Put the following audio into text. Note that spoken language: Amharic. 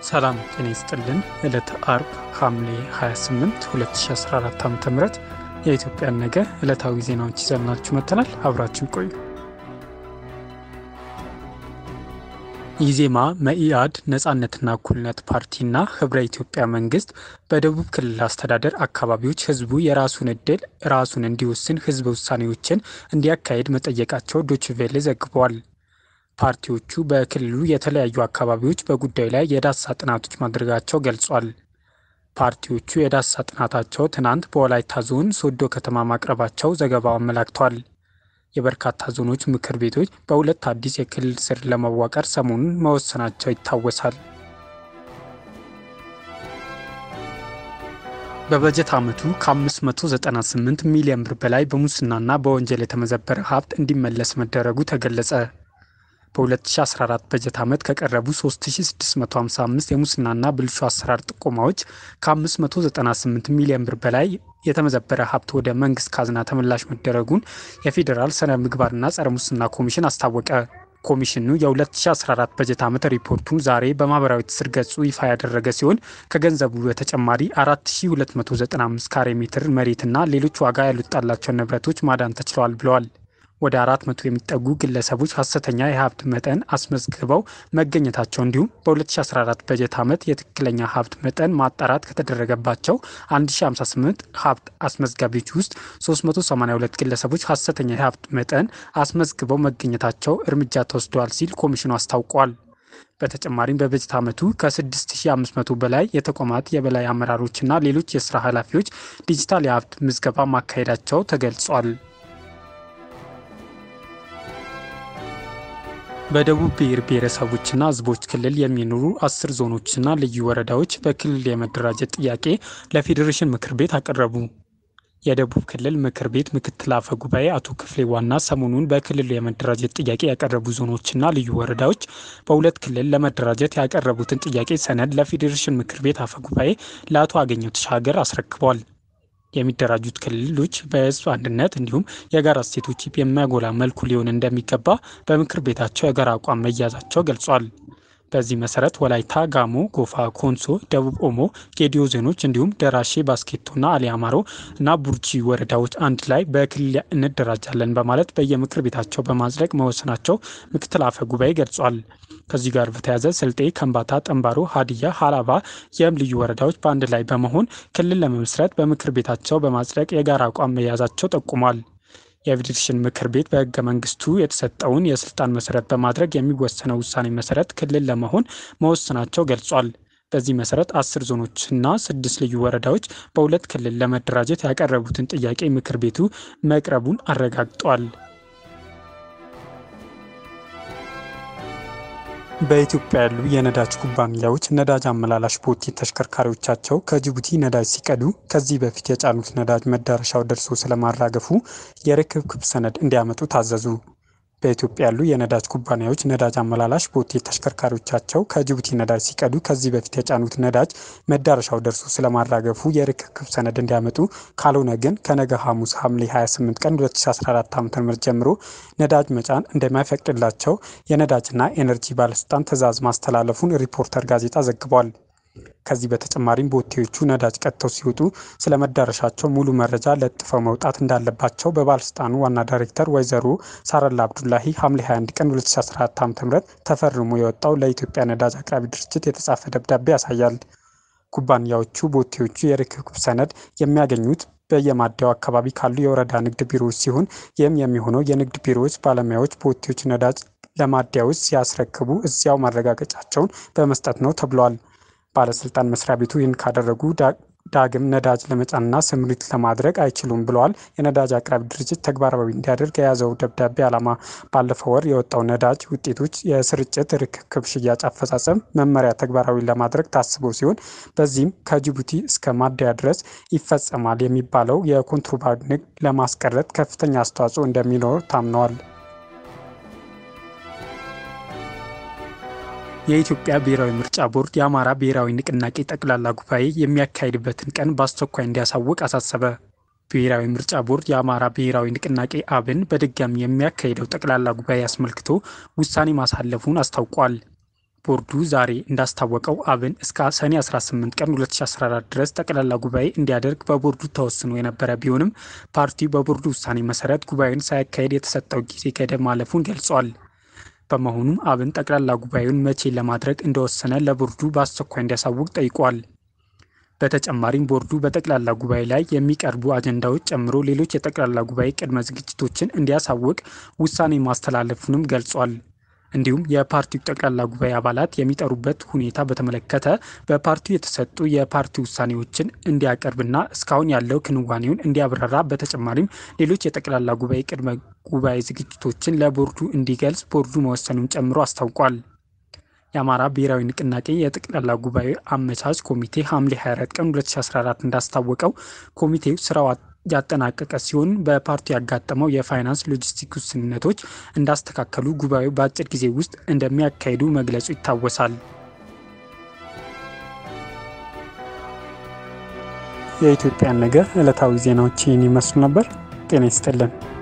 ሰላም ጤና ይስጥልን። ዕለተ አርብ ሐምሌ 28 2014 ዓ ም የኢትዮጵያን ነገ ዕለታዊ ዜናዎች ይዘናችሁ መጥተናል። አብራችን ቆዩ። ኢዜማ፣ መኢአድ፣ ነጻነትና እኩልነት ፓርቲና ህብረ ኢትዮጵያ መንግስት በደቡብ ክልል አስተዳደር አካባቢዎች ህዝቡ የራሱን እድል ራሱን እንዲወስን ህዝበ ውሳኔዎችን እንዲያካሄድ መጠየቃቸው ዶችቬሌ ዘግበዋል። ፓርቲዎቹ በክልሉ የተለያዩ አካባቢዎች በጉዳዩ ላይ የዳሰሳ ጥናቶች ማድረጋቸው ገልጿል። ፓርቲዎቹ የዳሰሳ ጥናታቸው ትናንት በወላይታ ዞን ሶዶ ከተማ ማቅረባቸው ዘገባው አመላክቷል። የበርካታ ዞኖች ምክር ቤቶች በሁለት አዲስ የክልል ስር ለመዋቀር ሰሞኑን መወሰናቸው ይታወሳል። በበጀት ዓመቱ ከ598 ሚሊዮን ብር በላይ በሙስናና በወንጀል የተመዘበረ ሀብት እንዲመለስ መደረጉ ተገለጸ። በ2014 በጀት ዓመት ከቀረቡ 3655 የሙስናና ብልሹ አሰራር ጥቆማዎች ከ598 ሚሊዮን ብር በላይ የተመዘበረ ሀብት ወደ መንግስት ካዝና ተመላሽ መደረጉን የፌዴራል ስነ ምግባርና ጸረ ሙስና ኮሚሽን አስታወቀ። ኮሚሽኑ የ2014 በጀት ዓመት ሪፖርቱን ዛሬ በማህበራዊ ትስስር ገጹ ይፋ ያደረገ ሲሆን ከገንዘቡ በተጨማሪ 4295 ካሬ ሜትር መሬትና ሌሎች ዋጋ ያልወጣላቸውን ንብረቶች ማዳን ተችለዋል ብለዋል። ወደ አራት መቶ የሚጠጉ ግለሰቦች ሀሰተኛ የሀብት መጠን አስመዝግበው መገኘታቸው እንዲሁም በ2014 በጀት ዓመት የትክክለኛ ሀብት መጠን ማጣራት ከተደረገባቸው 1058 ሀብት አስመዝጋቢዎች ውስጥ 382 ግለሰቦች ሀሰተኛ የሀብት መጠን አስመዝግበው መገኘታቸው እርምጃ ተወስደዋል ሲል ኮሚሽኑ አስታውቋል። በተጨማሪም በበጀት ዓመቱ ከ6500 በላይ የተቋማት የበላይ አመራሮችና ሌሎች የስራ ኃላፊዎች ዲጂታል የሀብት ምዝገባ ማካሄዳቸው ተገልጿል። በደቡብ ብሔር ብሔረሰቦችና ሕዝቦች ክልል የሚኖሩ አስር ዞኖችና ልዩ ወረዳዎች በክልል የመደራጀት ጥያቄ ለፌዴሬሽን ምክር ቤት አቀረቡ። የደቡብ ክልል ምክር ቤት ምክትል አፈ ጉባኤ አቶ ክፍሌ ዋና ሰሞኑን በክልሉ የመደራጀት ጥያቄ ያቀረቡ ዞኖችና ልዩ ወረዳዎች በሁለት ክልል ለመደራጀት ያቀረቡትን ጥያቄ ሰነድ ለፌዴሬሽን ምክር ቤት አፈ ጉባኤ ለአቶ አገኘሁ ተሻገር አስረክበዋል። የሚደራጁት ክልሎች በህዝብ አንድነት እንዲሁም የጋራ እሴቶች የሚያጎላ መልኩ ሊሆን እንደሚገባ በምክር ቤታቸው የጋራ አቋም መያዛቸው ገልጿል። በዚህ መሰረት ወላይታ፣ ጋሞ፣ ጎፋ፣ ኮንሶ፣ ደቡብ ኦሞ፣ ጌዲዮ ዞኖች እንዲሁም ደራሼ፣ ባስኬቶና አሊያማሮ እና ቡርጂ ወረዳዎች አንድ ላይ በክልል እንደራጃለን በማለት በየምክር ቤታቸው በማጽደቅ መወሰናቸው ምክትል አፈ ጉባኤ ገልጿል። ከዚህ ጋር በተያያዘ ስልጤ፣ ከምባታ፣ ጠንባሮ፣ ሀዲያ፣ ሀላባ የም ልዩ ወረዳዎች በአንድ ላይ በመሆን ክልል ለመመስረት በምክር ቤታቸው በማጽደቅ የጋራ አቋም መያዛቸው ጠቁሟል። የፌዴሬሽን ምክር ቤት በህገ መንግስቱ የተሰጠውን የስልጣን መሰረት በማድረግ የሚወሰነው ውሳኔ መሰረት ክልል ለመሆን መወሰናቸው ገልጿል። በዚህ መሰረት አስር ዞኖችና ስድስት ልዩ ወረዳዎች በሁለት ክልል ለመደራጀት ያቀረቡትን ጥያቄ ምክር ቤቱ መቅረቡን አረጋግጧል። በኢትዮጵያ ያሉ የነዳጅ ኩባንያዎች ነዳጅ አመላላሽ ቦቴ ተሽከርካሪዎቻቸው ከጅቡቲ ነዳጅ ሲቀዱ ከዚህ በፊት የጫኑት ነዳጅ መዳረሻው ደርሶ ስለማራገፉ የርክብክብ ሰነድ እንዲያመጡ ታዘዙ። በኢትዮጵያ ያሉ የነዳጅ ኩባንያዎች ነዳጅ አመላላሽ ቦቴ ተሽከርካሪዎቻቸው ከጅቡቲ ነዳጅ ሲቀዱ ከዚህ በፊት የጫኑት ነዳጅ መዳረሻው ደርሶ ስለማራገፉ የርክክብ ሰነድ እንዲያመጡ፣ ካልሆነ ግን ከነገ ሐሙስ ሐምሌ 28 ቀን 2014 ዓ.ም ጀምሮ ነዳጅ መጫን እንደማይፈቅድላቸው የነዳጅና ኤነርጂ ባለስልጣን ትዕዛዝ ማስተላለፉን ሪፖርተር ጋዜጣ ዘግቧል። ከዚህ በተጨማሪም ቦቴዎቹ ነዳጅ ቀድተው ሲወጡ ስለ መዳረሻቸው ሙሉ መረጃ ለጥፈው መውጣት እንዳለባቸው በባለስልጣኑ ዋና ዳይሬክተር ወይዘሮ ሳረላ አብዱላሂ ሐምሌ 21 ቀን 2014 ዓ.ም ተፈርሞ የወጣው ለኢትዮጵያ ነዳጅ አቅራቢ ድርጅት የተጻፈ ደብዳቤ ያሳያል። ኩባንያዎቹ ቦቴዎቹ የርክክብ ሰነድ የሚያገኙት በየማደያው አካባቢ ካሉ የወረዳ ንግድ ቢሮዎች ሲሆን ይህም የሚሆነው የንግድ ቢሮዎች ባለሙያዎች ቦቴዎች ነዳጅ ለማደያዎች ሲያስረክቡ እዚያው ማረጋገጫቸውን በመስጠት ነው ተብሏል። ባለስልጣን መስሪያ ቤቱ ይህን ካደረጉ ዳግም ነዳጅ ለመጫንና ስምሪት ለማድረግ አይችሉም ብለዋል። የነዳጅ አቅራቢ ድርጅት ተግባራዊ እንዲያደርግ የያዘው ደብዳቤ ዓላማ ባለፈው ወር የወጣው ነዳጅ ውጤቶች የስርጭት ርክክብ ሽያጭ አፈጻጸም መመሪያ ተግባራዊ ለማድረግ ታስቦ ሲሆን በዚህም ከጅቡቲ እስከ ማደያ ድረስ ይፈጸማል የሚባለው የኮንትሮባንድ ንግድ ለማስቀረት ከፍተኛ አስተዋጽኦ እንደሚኖር ታምነዋል። የኢትዮጵያ ብሔራዊ ምርጫ ቦርድ የአማራ ብሔራዊ ንቅናቄ ጠቅላላ ጉባኤ የሚያካሂድበትን ቀን በአስቸኳይ እንዲያሳውቅ አሳሰበ። ብሔራዊ ምርጫ ቦርድ የአማራ ብሔራዊ ንቅናቄ አብን በድጋሚ የሚያካሂደው ጠቅላላ ጉባኤ አስመልክቶ ውሳኔ ማሳለፉን አስታውቋል። ቦርዱ ዛሬ እንዳስታወቀው አብን እስከ ሰኔ 18 ቀን 2014 ድረስ ጠቅላላ ጉባኤ እንዲያደርግ በቦርዱ ተወስኖ የነበረ ቢሆንም ፓርቲው በቦርዱ ውሳኔ መሰረት ጉባኤውን ሳያካሄድ የተሰጠው ጊዜ ገደብ ማለፉን ገልጿል። በመሆኑም አብን ጠቅላላ ጉባኤውን መቼ ለማድረግ እንደወሰነ ለቦርዱ በአስቸኳይ እንዲያሳውቅ ጠይቋል። በተጨማሪም ቦርዱ በጠቅላላ ጉባኤ ላይ የሚቀርቡ አጀንዳዎች ጨምሮ ሌሎች የጠቅላላ ጉባኤ ቅድመ ዝግጅቶችን እንዲያሳውቅ ውሳኔ ማስተላለፉንም ገልጿል። እንዲሁም የፓርቲው ጠቅላላ ጉባኤ አባላት የሚጠሩበት ሁኔታ በተመለከተ በፓርቲው የተሰጡ የፓርቲ ውሳኔዎችን እንዲያቀርብና እስካሁን ያለው ክንዋኔውን እንዲያብራራ በተጨማሪም ሌሎች የጠቅላላ ጉባኤ ቅድመ ጉባኤ ዝግጅቶችን ለቦርዱ እንዲገልጽ ቦርዱ መወሰኑን ጨምሮ አስታውቋል። የአማራ ብሔራዊ ንቅናቄ የጠቅላላ ጉባኤ አመቻች ኮሚቴ ሐምሌ 24 ቀን 2014 እንዳስታወቀው ኮሚቴው ስራው ያጠናቀቀ ሲሆን በፓርቲው ያጋጠመው የፋይናንስ ሎጂስቲክ ውስንነቶች እንዳስተካከሉ ጉባኤው በአጭር ጊዜ ውስጥ እንደሚያካሂዱ መግለጹ ይታወሳል። የኢትዮጵያን ነገር ዕለታዊ ዜናዎች ይህን ይመስሉ ነበር። ጤና ይስጥልን።